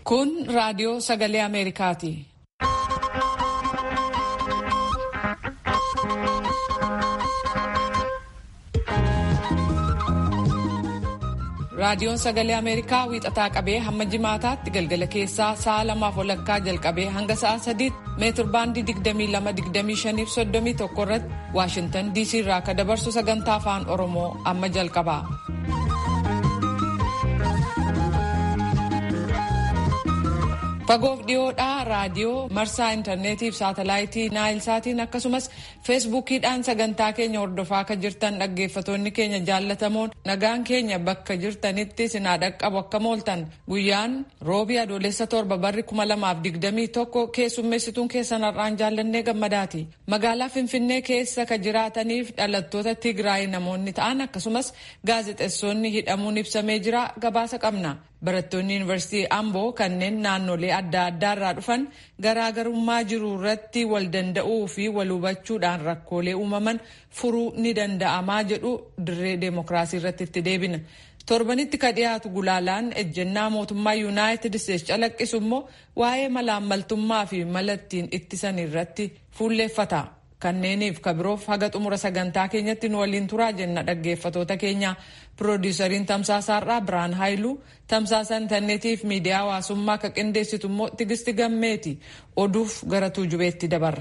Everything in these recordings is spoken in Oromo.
Kun raadiyoo sagalee Ameerikaati. Raadiyoon sagalee Ameerikaa wiixataa qabee hamma jimaataatti galgala keessaa sa'a lamaaf walakkaa jalqabee hanga sa'a sadiitti meetir baandii 22-25 irratti Waashintan DC irraa akka dabarsu sagantaa afaan Oromoo amma jalqaba. Fagoof dhiyoodhaa raadiyoo marsaa intarneetiif saatalaayitii naayilsaatiin akkasumas feesbuukiidhaan sagantaa keenya hordofaa akka jirtan dhaggeeffatoonni keenya jaallatamoon nagaan keenya bakka jirtanitti sinaa dhaqqabu akka mooltan guyyaan roobii adoolessa torba barri kuma lamaaf digdamii tokko keessummeessituun keessan har'aan jaallannee gammadaati. Magaalaa Finfinnee keessa ka jiraataniif dhalattoota Tigraay namoonni ta'an akkasumas gaazexeessonni hidhamuun ibsamee jira gabaasa qabna. Barattoonni yuunivarsiitii Amboo kanneen naannolee adda addaa irraa dhufan garaagarummaa jiru irratti wal danda'uu fi wal hubachuudhaan rakkoolee uumaman furuu ni danda'amaa jedhu dirree deemokiraasii irratti itti deebina. Torbanitti ka dhiyaatu gulaalaan ejjennaa mootummaa Yuunaayitid Isteetsi calaqqisu immoo waa'ee malaammaltummaa fi mala ittiin ittisan irratti fuulleeffata. Kanneeniif kabiroof haga xumura sagantaa keenyatti nu waliin turaa jenna dhaggeeffatoota keenya. Piroodiisariin Tamsaasaarraa Biraan Haayiluu tamsaasa intarneetiif miidiyaa hawaasummaa akka qindeessitu immoo Tigisti Gammeeti. Oduuf gara tuujubeetti dabarra.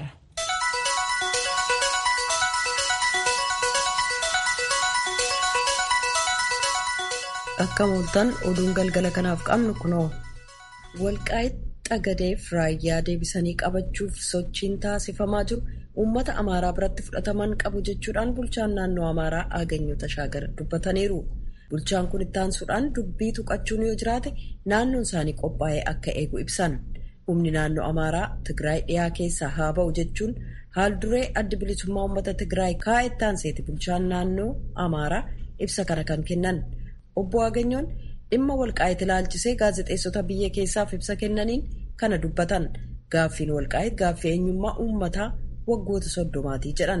Akka mooltan oduun galgala kanaaf qabnu kunoo. Walqaayit Xagadeef raayyaa deebisanii qabachuuf sochiin taasifamaa jiru. uummata amaaraa biratti fudhataman qabu jechuudhaan bulchaan naannoo amaaraa Aaganyoo Tashaagar dubbataniiru. Bulchaan kun itti aansuudhaan dubbii tuqachuun yoo jiraate naannoon isaanii qophaa'ee akka eegu ibsan. Humni naannoo amaaraa Tigraay dhiyaa keessaa haa ba'u jechuun haal duree adda bilisummaa uummata Tigraay kaa'e itti aanseeti bulchaan naannoo amaaraa ibsa kana kan kennan. Obbo Aaganyoon dhimma walqaayit ilaalchisee gaazexeessota biyya keessaaf ibsa kennaniin kana dubbatan. Gaaffiin walqaayit gaaffii eenyummaa uummataa waggoota soddomaatii jedhan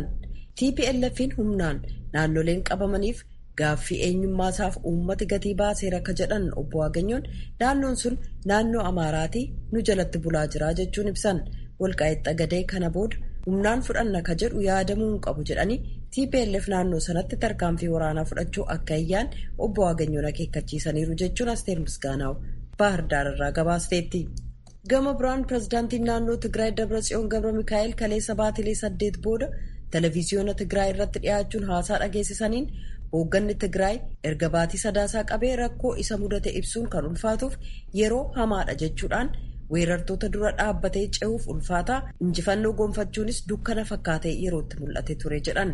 tplf'n humnaan naannoleen qabamaniif gaaffii eenyummaasaaf uummati gatii baaseera akka jedhan obbo Aganyoon naannoon sun naannoo amaaraatii nu jalatti bulaa jira jechuun ibsan walqaayit xagadee kana booda humnaan fudhanna ka jedhu yaadamuu hin qabu jedhanii tplf naannoo sanatti tarkaanfii waraanaa fudhachuu akka iyyaan obbo Aganyoon akeekkachiisaniiru jechuun asteer misgaanaaw baahirdaar irraa gabaasteetti. gama biraan pirezidaantiin naannoo tigraay dabratsiyoon gabra mikaa'el kaleessa baatilee saddeet booda televiziyoona tigraay irratti dhiyaachuun haasaa dhageessisaniin hoogganni tigraay erga baatii sadaasaa qabee rakkoo isa mudate ibsuun kan ulfaatuuf yeroo hamaadha jechuudhaan weerartoota dura dhaabbatee ce'uuf ulfaataa injifannoo gonfachuunis dukkana fakkaatee yerootti mul'ate ture jedhan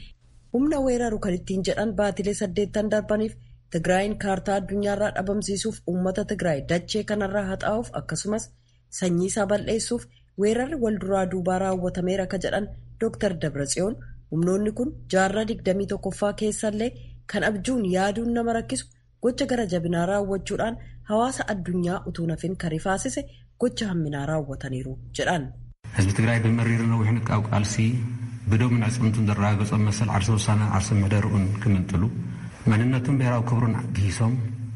humna weeraru kan ittiin jedhan baatilee saddeettan darbaniif. Tigraayin kaartaa addunyaarraa dhabamsiisuuf uummata Tigraay dachee kanarraa haxaa'uuf akkasumas sanyii isaa bal'eessuuf weerarri wal duraa duubaa raawwatameera akka jedhan Dr. Dabratsiyoon humnoonni kun jaarraa digdamii tokkoffaa keessallee kan abjuun yaaduun nama rakkisu gocha gara jabinaa raawwachuudhaan hawaasa addunyaa utuu nafin kan rifaasise gocha hamminaa raawwataniiru jedhan. ህዝቢ ትግራይ ብመሪር ነዊሕን ቃብ ቃልሲ ብደሙን ዕፅምቱን ዘረጋገፆም መሰል ዓርሰ ውሳነን ዓርሰ መደርኡን ክምንጥሉ መንነቱን ብሔራዊ ክብሩን ጊሶም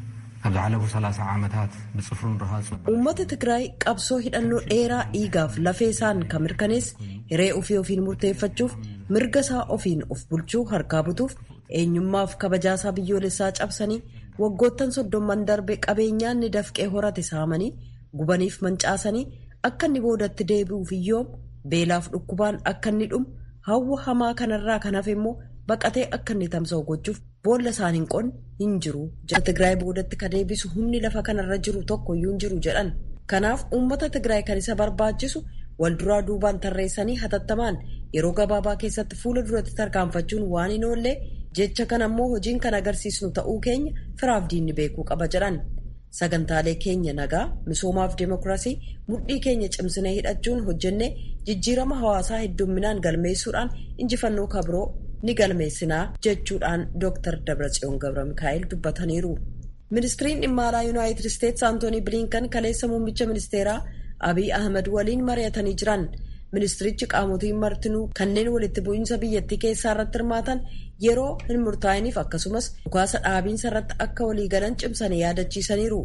ኣብ ዝሓለፉ 30 ዓመታት ብፅፍሩን ረሃፁ uummata tigraay qabsoo hidhannoo dheeraa dhiigaaf lafee isaan kan mirkaneesse hiree ofii ofiin murteeffachuuf mirga isaa ofiin of bulchuu harkaa butuuf eenyummaaf kabajaasaa biyyoolessaa cabsanii waggoottan soddomman darbe qabeenyaan ni dafqee horate saamanii gubaniif mancaasanii akka inni boodatti deebi'uuf iyyoom beelaaf dhukkubaan akka inni dhumu hawwa hamaa kanarraa kan hafe immoo baqatee akka inni tamsa'u gochuuf boolla isaan hin qonne hin jiru jedha tigraay boodatti ka deebisu humni lafa kanarra jiru tokko iyyuu hin jiru jedhan kanaaf uummata tigraay kan isa barbaachisu wal duraa duubaan tarreessanii hatattamaan yeroo gabaabaa keessatti fuula duratti tarkaanfachuun waan hin oollee jecha kana ammoo hojiin kan agarsiisnu ta'uu keenya firaaf diinni beekuu qaba jedhan sagantaalee keenya nagaa misoomaaf deemokiraasii mudhii keenya cimsinee hidhachuun hojjennee jijjiirama hawaasaa heddumminaan galmeessuudhaan injifannoo kabiroo ni galmeessinaa jechuudhaan Dr. Dabratsiyoon Gabra Mikaa'el dubbataniiru. Ministiriin dhimma alaa Yuunaayitid Isteetsi Antoonii Bilinkan kaleessa muummicha ministeeraa Abiy Ahmed waliin mari'atanii jiran. Ministirichi qaamotiin martinuu kanneen walitti bu'iinsa biyyattii keessaa irratti hirmaatan yeroo hin murtaa'iniif akkasumas dhukaasa dhaabiinsa irratti akka walii galan cimsanii yaadachiisaniiru.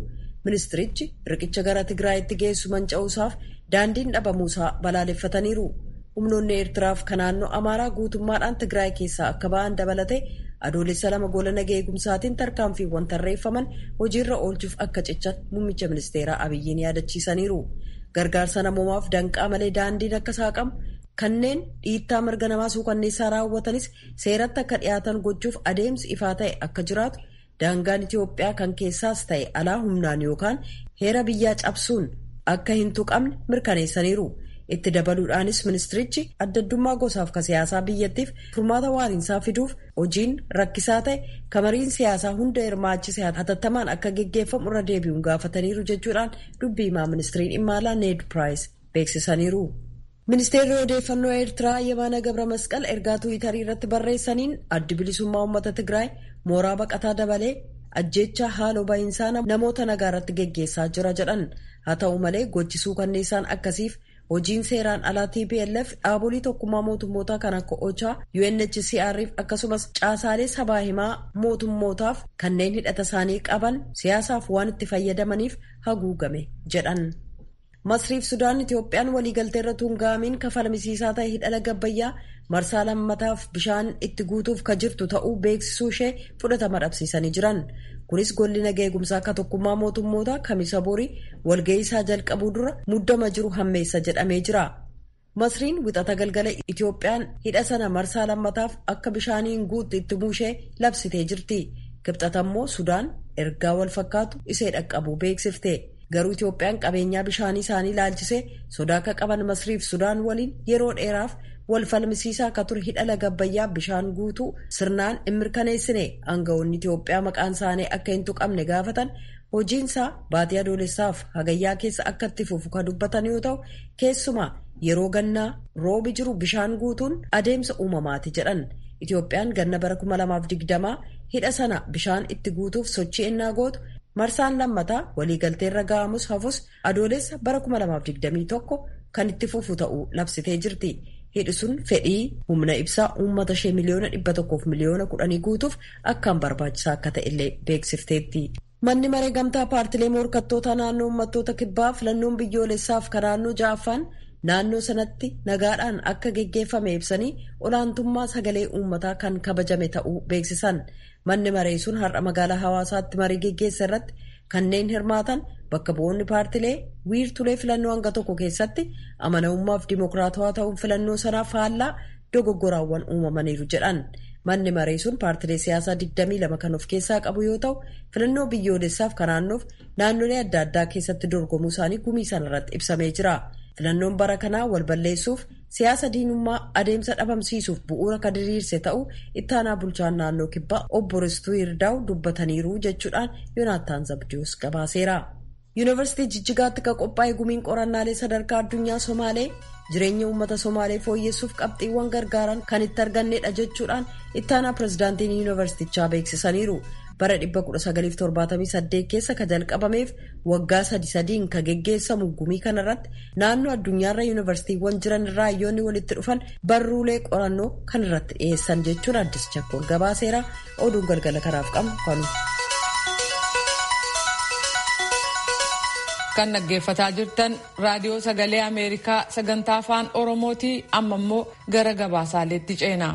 ministirichi riqicha gara tigraayitti geessu manca'uusaaf daandiin dhabamuusaa balaaleffataniiru humnoonni eertiraaf kan naannoo amaaraa guutummaadhaan tigraay keessaa akka ba'an dabalate adoolessa lama gola nagaa eegumsaatiin tarkaanfiiwwan tarreeffaman hojiirra oolchuuf akka cichan muummicha ministeeraa abiyyiin yaadachiisaniiru gargaarsa namoomaaf danqaa malee daandiin akka saaqamu kanneen dhiittaa mirga namaa suukanneessaa raawwatanis seeratti akka dhiyaatan gochuuf adeemsi ifaa ta'e akka jiraatu daangaan itiyoophiyaa kan keessaas ta'e alaa humnaan yookaan heera biyyaa cabsuun akka hin tuqamne mirkaneessaniiru. itti dabaluudhaanis ministirichi addaddummaa gosaaf ka siyaasaa biyyattiif furmaata waariinsaa fiduuf hojiin rakkisaa ta'e kamariin siyaasaa hunda hirmaachise hatattamaan akka geggeeffamu irra deebi'uun gaafataniiru jechuudhaan dubbii himaa ministiriin dhimma alaa need piraayis beeksisaniiru. ministeerri odeeffannoo eertiraa yemaana gabra masqal ergaa tuwitarii irratti barreessaniin addi bilisummaa uummata tigraay mooraa baqataa dabalee ajjeechaa haaloo bahiinsaa namoota nagaa irratti geggeessaa jira jedhan haa ta'u malee gochisuu kanneessaan akkasiif. hojiin seeraan alaa tplf dhaabolee tokkummaa mootummootaa kan akka ochaa unhcr akkasumas caasaalee sabaa himaa mootummootaaf kanneen hidhata isaanii qaban siyaasaaf waan itti fayyadamaniif haguugame jedhan masriif sudaan itiyoophiyaan waliigaltee irra tuunga'amiin kafalmisiisaa ta'e hidhala gabbayyaa marsaa lammataaf bishaan itti guutuuf ka jirtu ta'uu beeksisuu ishee fudhatama dhabsiisanii jiran kunis golli nagaa eegumsaa akka tokkummaa mootummootaa kamisa borii walga'ii isaa jalqabuu dura muddama jiru hammeessa jedhamee jira. masriin wixata galgala itiyoophiyaan hidha sana marsaa lammataaf akka bishaaniin guutti itti buushee labsitee jirti kibxatammoo sudaan ergaa wal fakkaatu isee dhaqqabuu beeksifte garuu itiyoophiyaan qabeenyaa bishaanii isaanii ilaalchisee sodaa akka qaban masriif sudaan waliin yeroo dheeraaf wal falmisiisaa akka ture hidha laga abbayyaa bishaan guutuu sirnaan hin mirkaneessine aangawoonni itiyoophiyaa maqaan isaanii akka hin tuqamne gaafatan hojiinsaa baatii adoolessaaf hagayyaa keessa akka itti fufu kan dubbatan yoo ta'u keessumaa yeroo gannaa roobi jiru bishaan guutuun adeemsa uumamaati jedhan itiyoophiyaan ganna bara 2020 hidha sana bishaan itti guutuuf sochii ennaa gootu marsaan lammataa waliigalteerra ga'amus hafus adoolessa bara 2021 kan itti fufu ta'uu labsitee jirti. hidhi sun fedhii humna ibsaa uummata ishee miliyoona dhibba tokkoof miliyoona kudhanii guutuuf akkaan barbaachisaa akka ta'ellee beeksifteetti. manni maree gamtaa paartilee morkattoota naannoo uummattoota kibbaa filannoon biyyoolessaaf kan naannoo ja'affaan naannoo sanatti nagaadhaan akka geggeeffame ibsanii olaantummaa sagalee uummataa kan kabajame ta'uu beeksisan manni maree sun har'a magaalaa hawaasaatti marii geggeessa irratti kanneen hirmaatan bakka bu'oonni paartilee wiirtulee filannoo hanga tokko keessatti amanamummaaf dimokiraatawaa ta'uun filannoo sanaaf faallaa dogoggoraawwan uumamaniiru jedhan manni maree sun paartilee siyaasaa 22 kan of keessaa qabu yoo ta'u filannoo biyyoolessaaf kan naannoof naannolee adda addaa keessatti dorgomuu isaanii gumii sanarratti ibsamee jira filannoon bara kanaa wal balleessuuf siyaasa diinummaa adeemsa dhabamsiisuuf bu'uura kan diriirse ta'uu ittaanaa bulchaan naannoo kibbaa obbo Ristuu Yirdaa'u dubbataniiru jechuudhaan Yoonaataan Zabdiyoos gabaaseera. yuunivarsiitii jijjigaatti kan qophaa'e gumiin qorannaalee sadarkaa addunyaa somaalee jireenya uummata somaalee fooyyessuuf qabxiiwwan gargaaran kan itti argannedha jechuudhaan ittaanaa pirezidaantiin yuunivarsiitichaa beeksisaniiru bara 1978 keessa ka jalqabameef waggaa sadi sadiin ka geggeessamu gumii kanarratti naannoo addunyaarra yuunivarsiitiiwwan jiran irraa hayyoonni walitti dhufan barruulee qorannoo kan irratti dhiyeessan jechuun addis chakkoon gabaaseera oduun galgala kanaaf qabnu kanu. kan dhaggeeffataa jirtan raadiyoo sagalee ameerikaa sagantaa afaan oromooti amma immoo gara gabaasaaleetti ceena.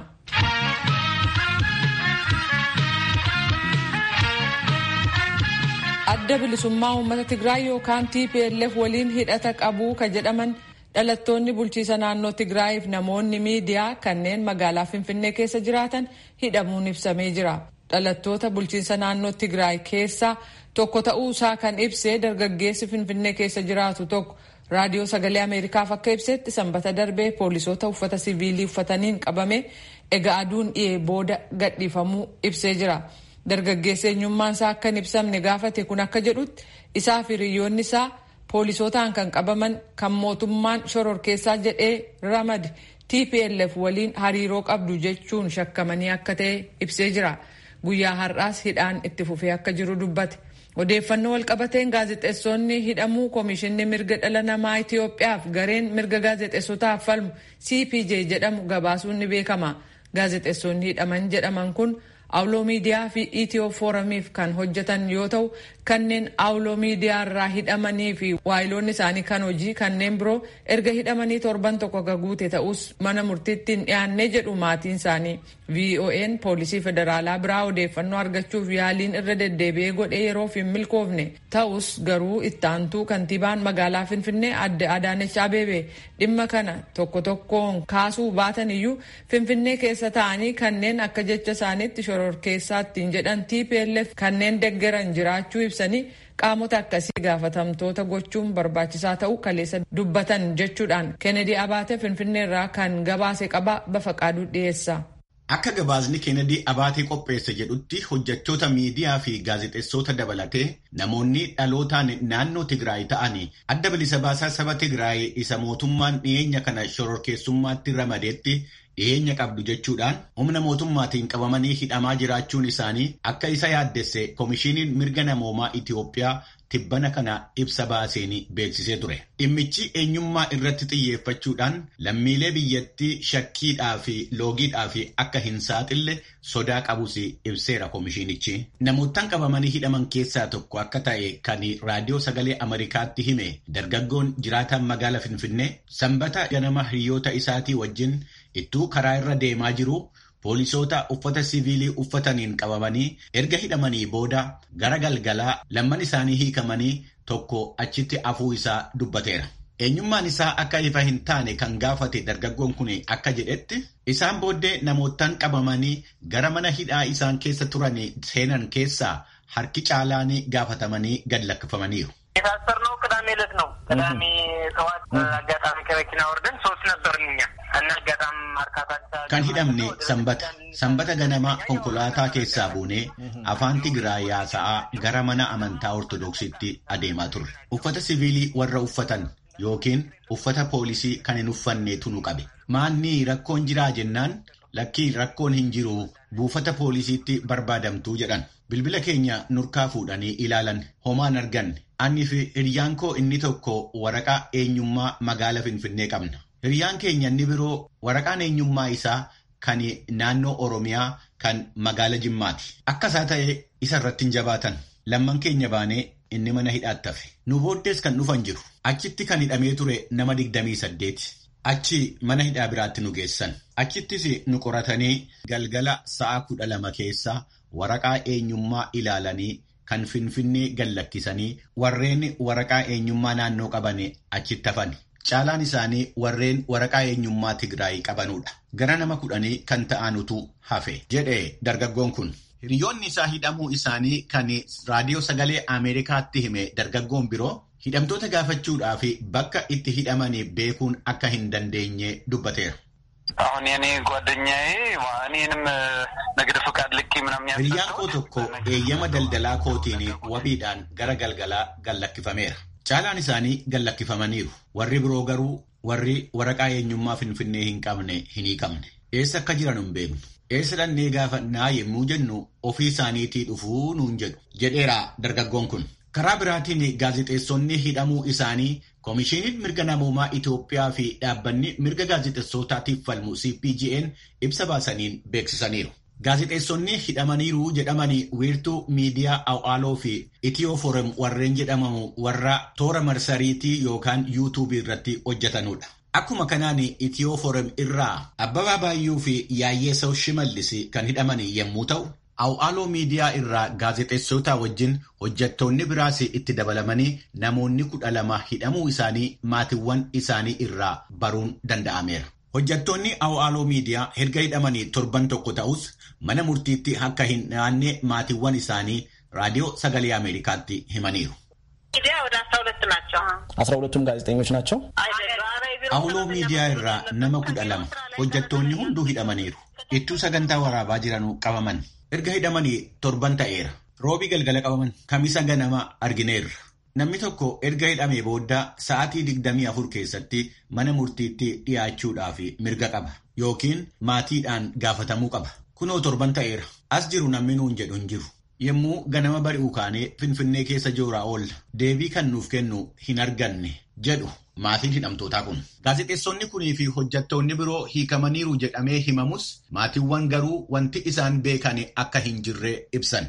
adda bilisummaa uummata tigraay yookaan tplf waliin hidhata qabuu ka jedhaman dhalattoonni bulchiisa naannoo tigraayiif namoonni miidiyaa kanneen magaalaa finfinnee keessa jiraatan hidhamuun ibsamee jira dhalattoota bulchiinsa naannoo tigraay keessaa tokko ta'uusaa kan ibsee dargaggeessi finfinnee keessa jiraatu tokko raadiyoo sagalee ameerikaaf akka ibsetti sanbata darbee poolisoota uffata siviilii uffataniin qabame egaa aduun dhiyee booda gadhiifamuu ibsee jira dargaggeessi eenyummaan isaa akka hin ibsamne gaafate kun akka jedhutti isaa fi hiriyoonni isaa poolisootaan kan qabaman kan mootummaan shororkeessaa jedhee ramade tplf waliin hariiroo qabdu jechuun shakkamanii akka ta'e ibsee jira guyyaa har'aas hidhaan itti fufee akka jiru dubbate. odeeffannoo walqabateen gaazexeessonni hidhamuu koomishinni mirga dhala namaa Itiyoophiyaaf gareen mirga gaazexeessotaaf falmu CPJ jedhamu gabaasuun ni beekama. Gaazexeessonni hidhaman jedhaman kun awuloo miidiyaa fi itiyoo fooramiif kan hojjetan yoo ta'u kanneen awuloo miidiyaa irraa hidhamanii fi waayiloonni isaanii kan hojii kanneen biroo erga hidhamanii torban tokko guute ta'us mana murtiitti hin dhiyaanne jedhu maatiin isaanii vo'n poolisii federaalaa biraa odeeffannoo argachuuf yaaliin irra deddeebi'ee godhee yeroof hin milkoofne ta'us garuu ittaantuu kantiibaan magaalaa finfinnee adde adaanech abeebee dhimma kana tokko tokkoon kaasuu baatan iyyuu finfinnee keessa ta'anii kanneen akka jecha isaaniitti shororkeessaattiin jedhan tplf kanneen deggeran jiraachuu ibsanii qaamota akkasii gaafatamtoota gochuun barbaachisaa ta'uu kaleessa dubbatan jechuudhaan kennedy abaate finfinneerraa kan gabaase qaba bafaqaaduu dhiyeessa. Akka gabaasni Kennedy abaatee qopheesse jedhutti hojjechoota miidiyaa fi gaazexeessota dabalatee namoonni dhalootaan naannoo Tigraay ta'anii adda bilisa baasaa saba Tigraay isa mootummaan dhiyeenya kana shororkeessummaatti ramadeetti dhiyeenya qabdu jechuudhaan humna mootummaatiin qabamanii hidhamaa jiraachuun isaanii akka isa yaaddesse Komishiiniin Mirga Namoomaa Itiyoophiyaa tibbana kana ibsa baaseen beeksisee ture. Dhimmichi eenyummaa irratti xiyyeeffachuudhaan lammiilee biyyattii shakkiidhaa fi loogiidhaa fi akka hin saaxille sodaa qabus ibseera komishiinichi. Namoottan qabamanii hidhaman keessaa tokko akka ta'e kan raadiyoo sagalee Ameerikaatti hime dargaggoon jiraataan magaala Finfinnee sanbata ganama hiriyoota isaatii wajjin ittuu karaa irra deemaa jiru. Poolisoota uffata siviilii uffataniin qabamanii erga hidhamanii booda gara galgalaa lamman isaanii hiikamanii tokko achitti afuu isaa dubbateera. Eenyummaan isaa akka ifa hin taane kan gaafate dargaggoon kun akka jedhetti isaan booddee namoottan qabamanii gara mana hidhaa isaan keessa turan seenan keessaa harki caalaan gaafatamanii gad lakkifamaniiru. የታሰርነው ቅዳሜ ዕለት ነው። ቅዳሜ ጠዋት አጋጣሚ ከመኪና ወርደን ሶስት ነበርን እኛ እና አጋጣሚ ማርካታ kan hidhamne sanbata sanbata ganama konkolaataa keessaa buunee afaan Tigraay yaasa'aa gara mana amantaa ortodoksiitti adeemaa turre uffata siviilii warra uffatan yookiin uffata poolisii kan hin uffanneetu nu qabe maanni rakkoon jiraa jennaan lakkii rakkoon hin jiru buufata poolisiitti barbaadamtuu jedhan bilbila keenya nurkaa fuudhanii ilaalan homaan arganne Anni fi hiriyaan koo inni tokko waraqaa eenyummaa magaala Finfinnee qabna. Hiriyaan keenya inni biroo waraqaan eenyummaa isaa kan naannoo Oromiyaa kan magaala Jimmaati. Akka isaa ta'e isa irratti hin jabaatan. Lamman keenya baanee inni mana hidhaatti hafe. Nu booddees kan dhufan jiru. Achitti kan hidhamee ture nama digdamii saddeeti. Achi mana hidhaa biraatti nu geessan. Achittis nu qoratanii galgala sa'a kudha lama keessaa waraqaa eenyummaa ilaalanii kan finfinnee gallakkisanii warreen waraqaa eenyummaa naannoo qaban achitti hafan. Caalaan isaanii warreen waraqaa eenyummaa Tigraay qabanudha. Gara nama kudhanii kan ta'anutu hafe jedhe dargaggoon kun. Hiriyoonni isaa hidhamuu isaanii kan raadiyoo sagalee Ameerikaatti hime dargaggoon biroo hidhamtoota gaafachuudhaaf bakka itti hidhamanii beekuun akka hin dandeenye dubbateera. አሁን የኔ ጓደኛዬ እኔንም ንግድ ፍቃድ ልኬ ምናምን Hiriyyaan koo tokko eeyyama daldalaa kootiin wabiidhaan gara galgalaa gallakkifameera. Caalaan isaanii gallakkifamaniiru. Warri biroo garuu warri waraqaa eenyummaa finfinnee hin qabne hin hiikamne. Eessa akka jiran hin beeknu. Eessa dhannee gaafannaa yommuu jennu ofii isaaniitii dhufuu nuun jedhu jedheera dargaggoon kun. Karaa biraatiin gaazexeessonni hidhamuu isaanii Komishiiniin mirga namoomaa Itoophiyaa fi dhaabbanni mirga gaazexeessootaatiif falmu CPGN ibsa baasaniin beeksisaniiru. Gaazexeessonni hidhamaniiru jedhamanii wiirtuu miidiyaa Awaaloo fi Itiyoo Forum warreen jedhamamu warra toora marsariitii yookaan yuutuubii irratti hojjetanudha. Akkuma kanaan Itiyoo Forum irraa Abbabaa Baayyuu fi Yaayyeesoo Shimallis kan hidhaman yommuu ta'u, Awaaloo miidiyaa irraa gaazexeessota wajjin hojjettoonni biraas itti dabalamanii namoonni kudha lama hidhamuu isaanii maatiiwwan isaanii irraa baruun danda'ameera. Hojjettoonni Awaaloo miidiyaa erga hidhamanii torban tokko ta'us mana murtiitti akka hin dhiyaanne maatiiwwan isaanii raadiyoo sagalee Ameerikaatti himaniiru. ሚዲያ ወደ አስራ ሁለት ናቸው። አስራ ሁለቱም ጋዜጠኞች ናቸው። Awuloo miidiyaa irraa nama kudha lama hojjettoonni hunduu hidhamaniiru. Ittuu sagantaa waraabaa jiranuu qabaman. Erga hidhamanii torban ta'eera. Roobii galgala qabaman. Kamisa ganama argineerra. Namni tokko erga hidhamee booda sa'aatii digdamii afur keessatti mana murtiitti dhiyaachuudhaaf mirga qaba. Yookiin maatiidhaan gaafatamuu qaba. Kunoo torban ta'eera. As jiru namni nuun jedhu hin jiru. Yommuu ganama bari'uu kaanee Finfinnee keessa jooraa oolla. Deebii kan nuuf kennu hin arganne jedhu maatiin hidhamtootaa kun. Gaazexeessonni kunii fi hojjettoonni biroo hiikamaniiru jedhamee himamus maatiiwwan garuu wanti isaan beekan akka hin jirre ibsan.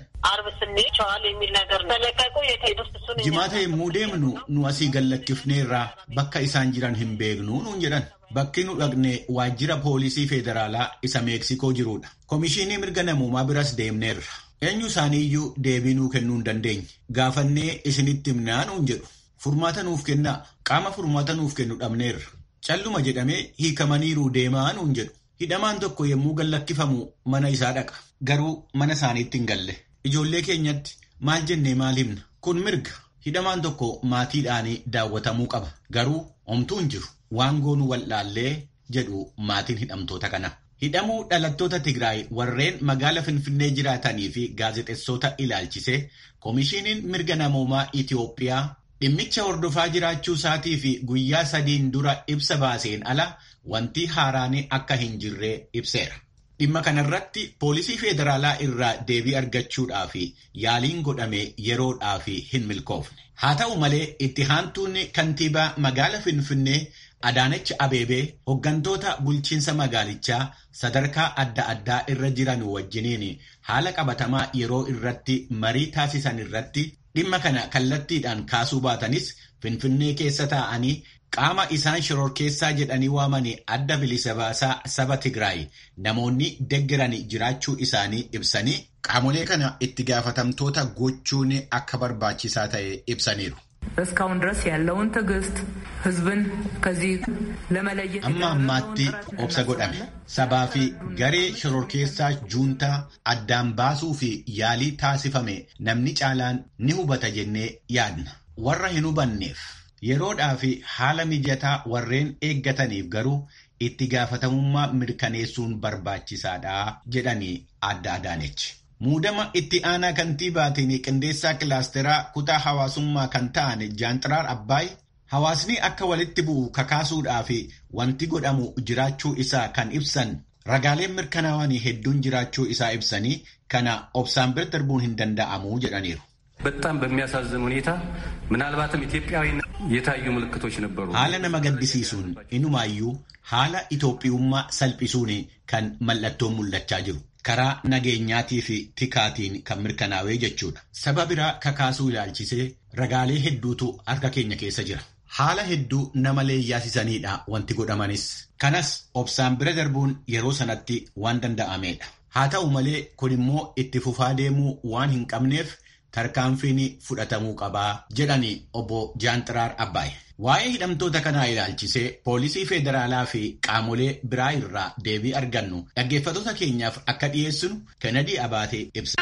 Jimaata yommuu deemnu nu asii gallakkifneerraa bakka isaan jiran hin beeknu nuun jedhan. Bakki nu dhaqne waajjira poolisii federaalaa isa Meeksikoo jirudha. Komishinii mirga namoomaa biras deemneerra. Eenyu isaaniiyyuu deebii nuu kennuu hin dandeenye. Gaafannee isinitti himnaa nuun jedhu. Furmaata nuuf kennaa. Qaama furmaata nuuf kennu dhabneerra. Calluma jedhamee hiikamaniiru deemaa nuun jedhu. Hidhamaan tokko yommuu gallakkifamu mana isaa dhaqa. Garuu mana isaaniitti hin galle. Ijoollee keenyatti maal jennee maal himna? Kun mirga. Hidhamaan tokko maatiidhaanii daawwatamuu qaba. Garuu homtuu hin jiru. Waan goonu wallaallee jedhu maatiin hidhamtoota kana. Hidhamuu dhalattoota Tigraay warreen magaala Finfinnee jiraatanii fi gaazexeessota ilaalchise Komishiiniin mirga namoomaa Itiyoophiyaa dhimmicha hordofaa jiraachuu isaatii fi guyyaa sadiin dura ibsa baaseen ala wanti haaraan akka hin jirre ibseera. Dhimma kanarratti poolisii federaalaa irraa deebii argachuudhaaf yaaliin godhame yeroodhaaf hin milkoofne. Haa ta'u malee itti aantuun kantiibaa magaala Finfinnee Adaanech Abeebee hooggantoota bulchiinsa magaalichaa sadarkaa adda addaa irra jiran wajjiniin haala qabatamaa yeroo irratti marii taasisan irratti dhimma kana kallattiidhaan kaasuu baatanis Finfinnee keessa taa'anii qaama isaan shororkeessaa jedhanii waamanii adda bilisa baasaa saba Tigraay namoonni deggeran jiraachuu isaanii ibsanii qaamolee kana itti gaafatamtoota gochuun akka barbaachisaa ta'e ibsaniiru. እስካሁን ድረስ ያለውን ትዕግስት ህዝብን ከዚህ ለመለየት amma ammaatti obsa godhame sabaa fi garee shororkeessaa juuntaa addaan baasuu fi yaalii taasifame namni caalaan ni hubata jennee yaadna warra hin hubanneef yeroodhaa fi haala mijataa warreen eeggataniif garuu itti gaafatamummaa mirkaneessuun barbaachisaadha jedhanii adda adaanechi. Muudama itti aanaa kantiibaatiin qindeessaa kilaasteraa kutaa hawaasummaa kan ta'an Jaanxiraar Abbaay hawaasni akka walitti bu'u kakaasuudhaa fi wanti godhamu jiraachuu isaa kan ibsan ragaaleen mirkanaa'anii hedduun jiraachuu isaa ibsanii kana obsaan bira darbuun hin danda'amu jedhaniiru. በጣም በሚያሳዝን ሁኔታ ምናልባትም ኢትዮጵያዊ የታዩ ምልክቶች ነበሩ። haala nama gaddisiisuun inumaayyuu haala Itoophiyummaa salphisuun kan mallattoon mul'achaa jiru. karaa nageenyaatii fi tikaatiin kan mirkanaa'ee jechuudha. Saba biraa kakaasuu ilaalchisee ragaalee hedduutu harka keenya keessa jira. Haala hedduu nama leeyyaasisaniidha wanti godhamanis. Kanas obsaan bira darbuun yeroo sanatti waan danda'ameedha. Haa ta'u malee kun immoo itti fufaa deemuu waan hin qabneef tarkaanfiin fudhatamuu qabaa jedhanii obbo Jaanxiraar Abbaay. Waa'ee hidhamtoota kanaa ilaalchisee poolisii federaalaa fi qaamolee biraa irraa deebii argannu dhaggeeffattoota keenyaaf akka dhiyeessinu Kennedy Abaatee ibsa.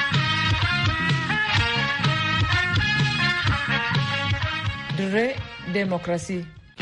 Dirree Deemokirasii.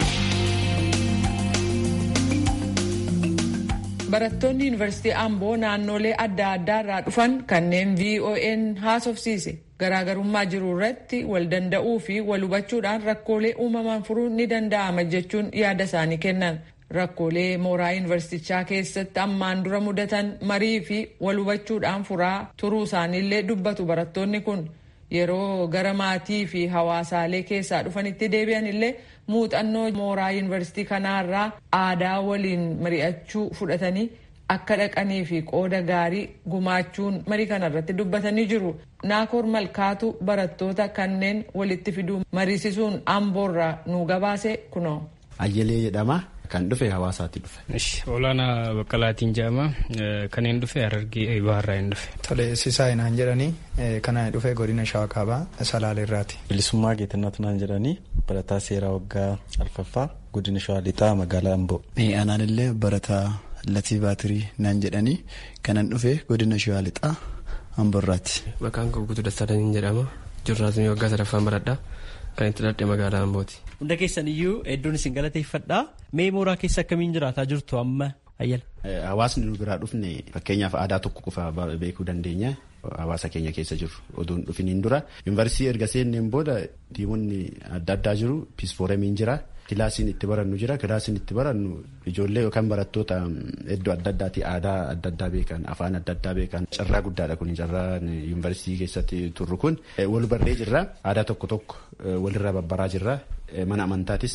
Barattoonni Yuunivarsiitii Amboo naannolee adda addaa irraa dhufan kanneen VON haasofsiise garaagarummaa jiru irratti wal danda'uu fi wal hubachuudhaan rakkoolee uumaman furuun ni danda'ama jechuun yaada isaanii kennan. Rakkoolee mooraa yuunivarsiitichaa keessatti ammaan dura mudatan marii fi wal hubachuudhaan furaa turuu isaaniillee dubbatu barattoonni kun yeroo gara maatii fi hawaasaalee keessaa dhufanitti deebi'an illee muuxannoo mooraa yuunivarsiitii kanaarraa aadaa waliin mari'achuu fudhatanii akka dhaqanii fi qooda gaarii gumaachuun marii kanarratti dubbatanii jiru. Naakoor Malkaatu barattoota kanneen walitti fiduu mariisisuun amboorraa nu gabaase kunoo. Ayyalee jedhama. Kan dhufe hawaasaatti dhufe. Olaanaa Baqqalaatiin jedhama. Kanneen dhufe Harargee Baharraa hin dhufe. Tole Sisaa Inaan jedhanii kana dhufe godina Shawaa Kaabaa Salaaleerraati. Bilisummaa Geetannatu naan jedhanii barataa seeraa waggaa alfaffaa godina Shawaa Lixaa magaalaa Amboo. Anaan illee barataa Latii Baatirii naan jedhanii kanan dhufe godina Shawaa Lixaa Amboorraati. Maqaan koo Guutuu Dassaalanii jedhama. Jurnaalizimii waggaa sadaffaan baradhaa. Kan itti dhadhe magaalaa Ambooti. Hunda keessan iyyuu hedduun isin galateeffadha. Mee mooraa keessa akkamiin jiraataa jirtu amma ayyala? Hawaasni nu biraa dhufne fakkeenyaaf aadaa tokko qofa beekuu dandeenya. Hawaasa keenya keessa jiru oduun dhufiniin dura. Yuunivarsiitii erga seenneen booda diimonni adda addaa jiru. Piisfooremiin jira. Kilaasiin itti barannu jira. Kilaasiin itti barannu ijoollee yookaan barattoota iddoo adda addaati aadaa adda addaa beekan afaan adda addaa beekan carraa guddaadha kun carraa yuunivarsiitii keessatti turru kun wal barree jirra aadaa tokko tokko walirraa babbaraa jirra mana amantaatis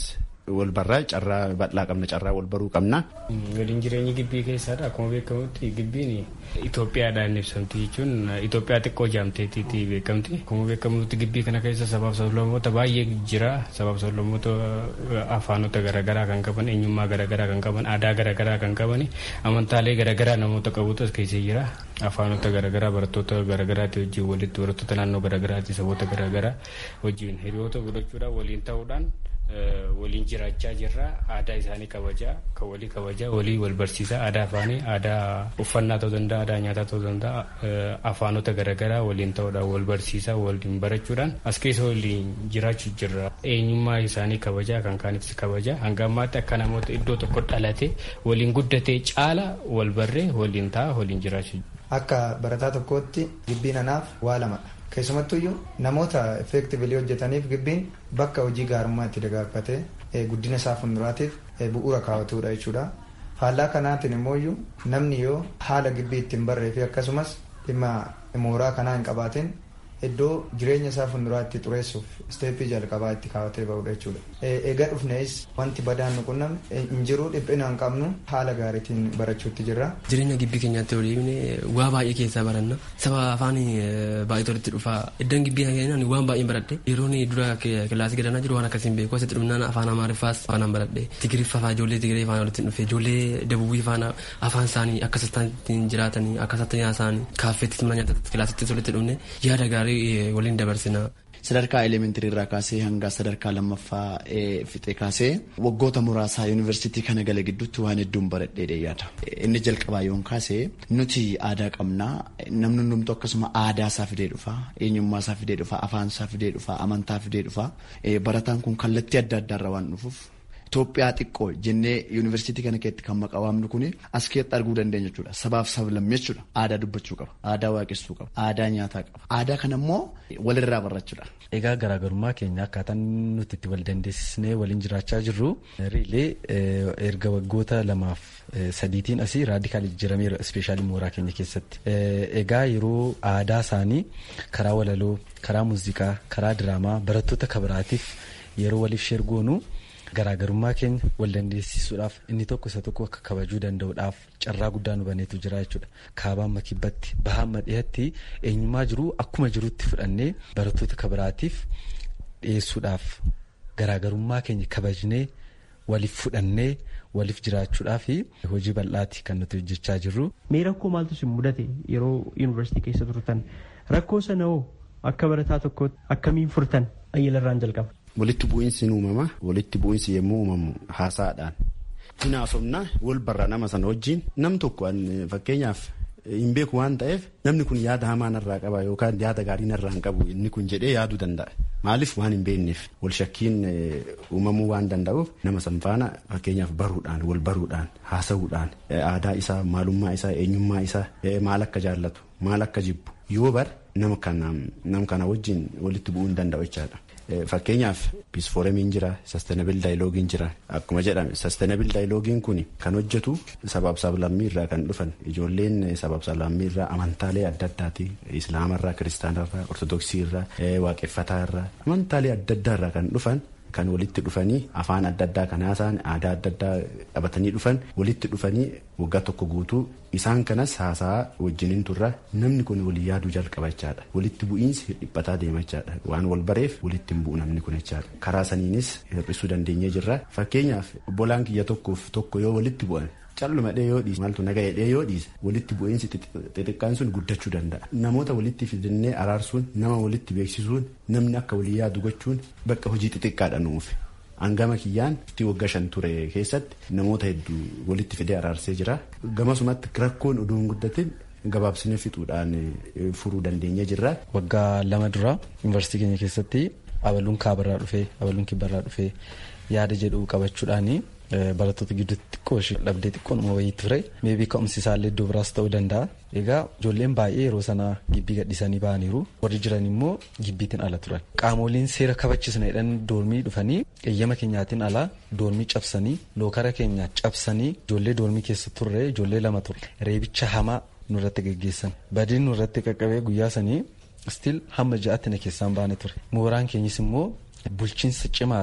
wal barraa carraa bal'aa qabna carraa wal baruu qabna. Waliin jireenyi gibbii keessadha akkuma beekamutti gibbiin Itoophiyaadhaan ibsamti jechuun Itoophiyaa xiqqoo jaamteetiiti beekamti. Akkuma beekamutti gibbii kana keessa sabaaf sablammoota baay'ee jira sabaaf sablammoota afaanota garaagaraa kan qaban eenyummaa garaagaraa kan qaban aadaa garaagaraa kan qaban amantaalee garaagaraa namoota qabutu as keessa jira afaanota garaagaraa barattoota garaagaraati wajjin walitti barattoota naannoo garaagaraati saboota garaagaraa wajjin hiriyoota godhachuudhaan waliin ta'uudhaan waliin jiraachaa jirra aadaa isaanii kabajaa kan walii kabajaa walii wal barsiisaa aadaa afaanii aadaa uffannaa ta'uu danda'a aadaa nyaataa ta'uu danda'a afaanota garaagaraa waliin ta'uudhaan wal barsiisaa waliin barachuudhaan as keessa waliin jiraachuu jirra eenyummaa isaanii kabajaa kan kaanitis kabajaa hanga ammaatti akka namoota iddoo tokko dhalate waliin guddatee caala wal barree waliin ta'a waliin jiraachuu Akka barataa tokkootti gibbiin anaaf waa lamadha. Keessumattuyyuu namoota effeektivilii hojjetaniif gibbiin bakka hojii gaarummaa itti dagaagfatee guddina isaa fuulduraatiif bu'uura kaawwatudha jechuudha. Faallaa kanaatiin immoo namni yoo haala gibbii ittiin barree fi akkasumas dhimma mooraa kanaa hin qabaatin iddoo jireenya isaa fuulduraatti xureessuuf isteeppii jalqabaa itti kaawwatee bahudha jechuudha. Egaa dhufnees wanti badaan nu qunname hin jiru dhiphina hin qabnu haala gaariitiin barachuutti jirra. Jireenya gibbii keenyaatti waliin waa baay'ee keessaa baranna. Saba afaan baay'ee walitti dhufa. Iddoon gibbii keenyaan waan baay'ee baradhe. Yeroo dura kilaasii gadanaa jiru waan akkasiin beeku. Asitti dhumnaan afaan Amaariffaas afaan baradhe. Tigiriffaa fa'aa ijoollee Tigiree faana walitti dhufe. Ijoollee Dabubii faana afaan isaanii akka ittiin jiraatanii akka isatti isaanii kaaffeetti mana nyaatatti kilaasitti walitti dhufne yaada gaarii waliin dabarsina. Sadarkaa elementirii irraa kaasee hanga sadarkaa lammaffaa fixee kaasee waggoota muraasaa yuunivarsiitii kana gala gidduutti waan hedduun baradhee yaada. Inni jalqabaa yoon kaasee nuti aadaa qabnaa namni hundumtu akkasuma aadaa isaa fidee dhufa eenyummaa isaa fidee dhufa afaan isaa fidee dhufa amantaa fidee dhufa barataan kun kallattii adda addaarra waan dhufuuf Itoophiyaa xiqqoo jennee yuunivarsiitii kana keessatti kan maqaa waamnu kun as keessatti arguu dandeenya jechuudha. Sabaaf sablammii jechuudha. Aadaa dubbachuu qaba. Aadaa waaqessuu qaba. Aadaa nyaataa qaba. Aadaa kana immoo walirraa barachuudha. Egaa garaagarummaa keenya akkaataan nuti itti wal dandeessisnee waliin jiraachaa jirru riilee erga waggoota lamaaf sadiitiin asii raadikaal jijjiirameera ispeeshaalii mooraa keenya keessatti. Egaa yeroo aadaa isaanii karaa walaloo, karaa muuziqaa, karaa diraamaa barattoota kabiraatiif yeroo waliif sheergoonu garaagarummaa keenya wal dandeessisuudhaaf inni tokko isa tokko akka kabajuu danda'uudhaaf carraa guddaa nu baneetu jira jechuudha. Kaabaan makibbatti bahaan dhiyaatti eenyummaa jiru akkuma jirutti fudhannee barattoota kabiraatiif dhiyeessuudhaaf garaagarummaa keenya kabajnee waliif fudhannee waliif jiraachuudhaaf hojii bal'aati kan nuti hojjechaa jirru. Mee rakkoo maaltu isin mudate yeroo yuunivarsiitii keessa turtan rakkoo sana hoo akka barataa tokkootti akkamiin furtan ayyalarraan jalqaba. Walitti bu'iinsi ni uumama. Walitti bu'iinsi yommuu uumamu haasaadhaan. Hin haasofna wal barra nama sana wajjin nam tokko fakkeenyaaf hin beeku waan ta'eef namni kun yaada hamaa narraa qaba yookaan yaada gaarii narraa hin qabu inni kun jedhee yaaduu danda'a. Maaliif waan hin beekneef wal shakkiin uumamuu waan danda'uuf nama san faana fakkeenyaaf baruudhaan wal baruudhaan haasa'uudhaan aadaa isaa maalummaa isaa eenyummaa isaa maal akka jaallatu maal akka jibbu yoo bar nama kana wajjin walitti bu'uu hin danda'u jechaadha. Fakkeenyaaf piisfooremiin jira, sastenabil daayiloogiin jira. Akkuma jedhame sastenabil daayiloogiin kun kan hojjetu sabaaf sablammii irraa kan dhufan ijoolleen sabaaf sablammii irraa amantaalee adda addaati. Islaamarraa, kiristaanarraa, ortodoksii irraa, waaqeffataa irraa amantaalee adda addaa irraa kan dhufan kan walitti dhufanii afaan adda addaa kan haasa'an aadaa adda addaa qabatanii dhufan walitti dhufanii waggaa tokko guutuu isaan kanas haasa'aa wajjiniin turra namni kun walii yaaduu jalqaba jechaadha walitti bu'iinsi dhiphataa deema jechaadha waan wal bareef walitti hin bu'u namni kun jechaadha karaa saniinis hir'isuu dandeenyee jirra fakkeenyaaf obbolaan kiyya tokkoof tokko yoo walitti bu'an calluma dhee yoo dhiise maaltu naga dhee yoo dhiise walitti bu'iinsi xixiqqaan sun guddachuu danda'a namoota walitti fidannee araarsuun nama walitti beeksisuun namni akka walii yaadu gochuun bakka hojii xixiqqaadha nuuf hangama kiyyaan itti waggaa shan ture keessatti namoota hedduu walitti fidee araarsee jira gamasumatti rakkoon oduun guddatin gabaabsinee fixuudhaan furuu dandeenye jirra. Waggaa lama dura yuunivarsiitii keenya keessatti abaluun kaabarraa dhufee abaluun kibbarraa dhufee yaada jedhu qabachuudhaani barattoota gidduutti xiqqoo ishee dhabdee xiqqoon uma wayii ture meebii ka'umsi isaallee iddoo biraas ta'uu danda'a. Egaa ijoolleen baay'ee yeroo sanaa gibbii gadhiisanii ba'aniiru warri jiran immoo gibbiitiin ala turan. Qaamoleen seera kabachiisna jedhan doormii dhufanii eeyyama keenyaatiin ala doormii cabsanii lookara keenya cabsanii ijoollee doormii keessa turre ijoollee lama ture. Reebicha hamaa nurratti geggeessan. Badiin nurratti qaqqabee guyyaa sanii stiil hamma ja'atti na keessaan baane ture. Mooraan keenyis immoo bulchiinsa cimaa fi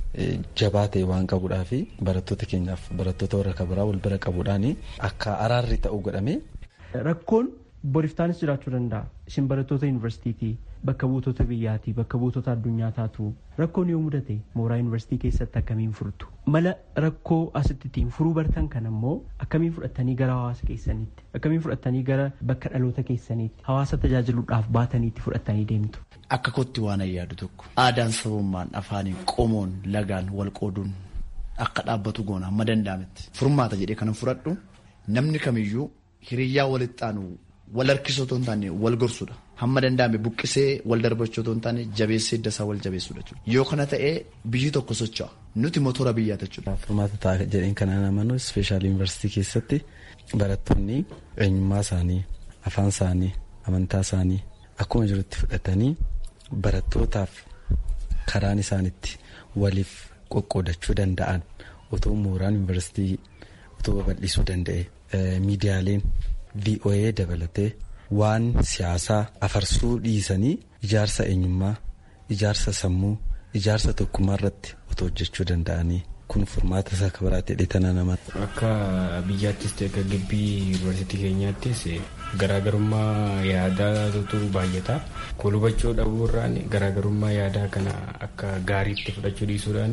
jabaa ta'e waan qabuudhaa fi barattoota keenyaaf barattoota warra kabiraa wal bira qabuudhaan akka araarri ta'u godhame. Rakkoon boriftaanis jiraachuu danda'a. Isin barattoota yuunivarsiitiiti bakka buutota biyyaati bakka buutota addunyaa taatu rakkoon yoo mudate mooraa yuunivarsiitii keessatti akkamiin furtu mala rakkoo asitti ittiin furuu bartan kan ammoo akkamiin fudhattanii gara hawaasa keessaniitti akkamiin fudhattanii gara bakka dhaloota keessaniitti hawaasa tajaajiluudhaaf baataniitti fudhattanii deemtu. Akka kootti waan yaadu tokko aadaan sabummaan afaaniin qomoon lagaan wal qooduun akka dhaabbatu goona hamma danda'ametti furmaata jedhee kanan fudhadhu namni kamiyyuu hiriyyaa walitti aanu wal harkisoo otoo hin taane wal gorsudha. Hamma danda'ame buqqisee wal darbachuu otoo hin taane jabeessee idda isaa wal jabeessudha jechuudha. Yoo kana ta'ee biyyi tokko socho'a. Nuti motora biyyaa jechuudha. Furmaata ta'a jedheen kan amanu ispeeshaal yuunivarsiitii keessatti barattoonni eenyummaa isaanii, afaan isaanii, amantaa isaanii akkuma jirutti fudhatanii barattootaaf karaan isaanitti waliif qoqqoodachuu danda'an otoo mooraan yuunivarsiitii otoo babal'isuu danda'e miidiyaaleen VOA dabalatee waan siyaasaa afarsuu dhiisanii ijaarsa eenyummaa ijaarsa sammuu ijaarsa tokkummaa irratti otoo hojjechuu danda'anii kun furmaata isaa akka biraatti hidhetana nama. Akka biyyaattis ta'e akka gibbii yuunivarsiitii keenyaattis garaagarummaa yaadaatu baay'ata. Kun hubachuu dhabuurraan garaagarummaa yaadaa kana akka gaariitti fudhachuu dhiisuudhaan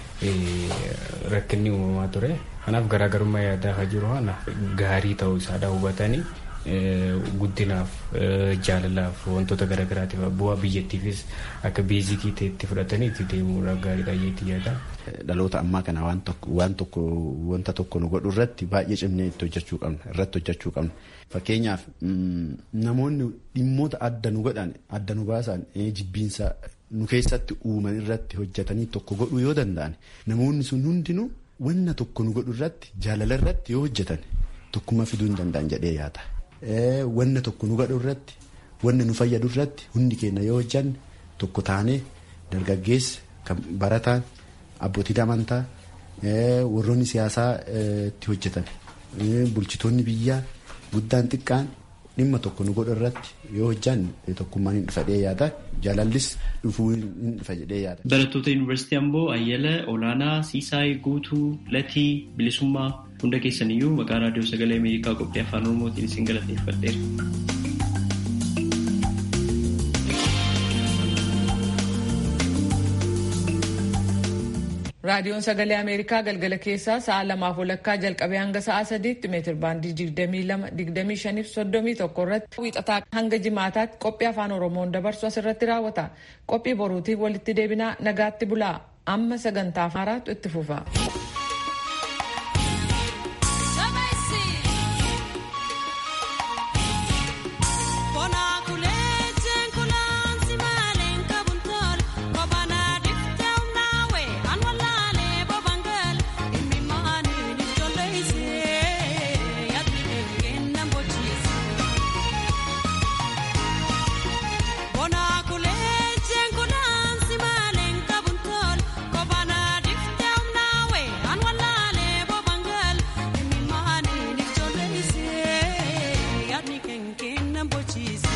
rakkinni uumamaa ture. Kanaaf garaagarummaa yaadaa kan jiru kana gaarii ta'uu isaadha hubatanii guddinaaf jaalalaaf wantoota garaagaraatiif bu'aa biyyattiifis akka beezikii ta'etti fudhatanii itti deemuudha gaariidha jeetti yaada. Dhaloota ammaa kana waan tokko wanta tokko nu godhu irratti baay'ee cimnee itti hojjechuu qabna irratti hojjechuu qabna. Fakkeenyaaf namoonni dhimmoota adda nu godhan adda nu baasan jibbiinsa nu keessatti uuman irratti hojjetanii tokko godhuu yoo danda'an namoonni sun hundinuu wanna tokko nu godhu irratti jaalala irratti yoo hojjetan tokkummaa fiduu hin danda'an jedhee yaada. Wanna tokko nu godhu irratti wanna nu fayyadu irratti hundi keenya yoo hojjanne tokko taanee dargaggeessa kan barataan abbootiin amantaa warroonni siyaasaa itti hojjetan bulchitoonni biyyaa guddaan xiqqaan dhimma tokko nu godhu irratti yoo hojjanne tokkummaan hin dhufa jedhee yaada jaalallis dhufuu hin dhufa jedhee yaada. Barattoota Yuunivarsiitii Amboo Ayyala Olaanaa Siisaay Guutuu Latii Bilisummaa hunda keessaniyyuu maqaa raadiyoo sagalee Ameerikaa qophii afaan Oromootiin isin galateeffadheera. raadiyoon sagalee ameerikaa galgala keessaa sa'a lamaaf walakkaa jalqabee hanga sa'a sadiitti meetir baandii digdamii lama digdamii shaniif soddomii tokko irratti wiixataa hanga jimaataatti qophii afaan oromoon dabarsu asirratti raawwata qophii boruutiif walitti deebinaa nagaatti bulaa amma sagantaa haaraatu itti fufa. Cheese.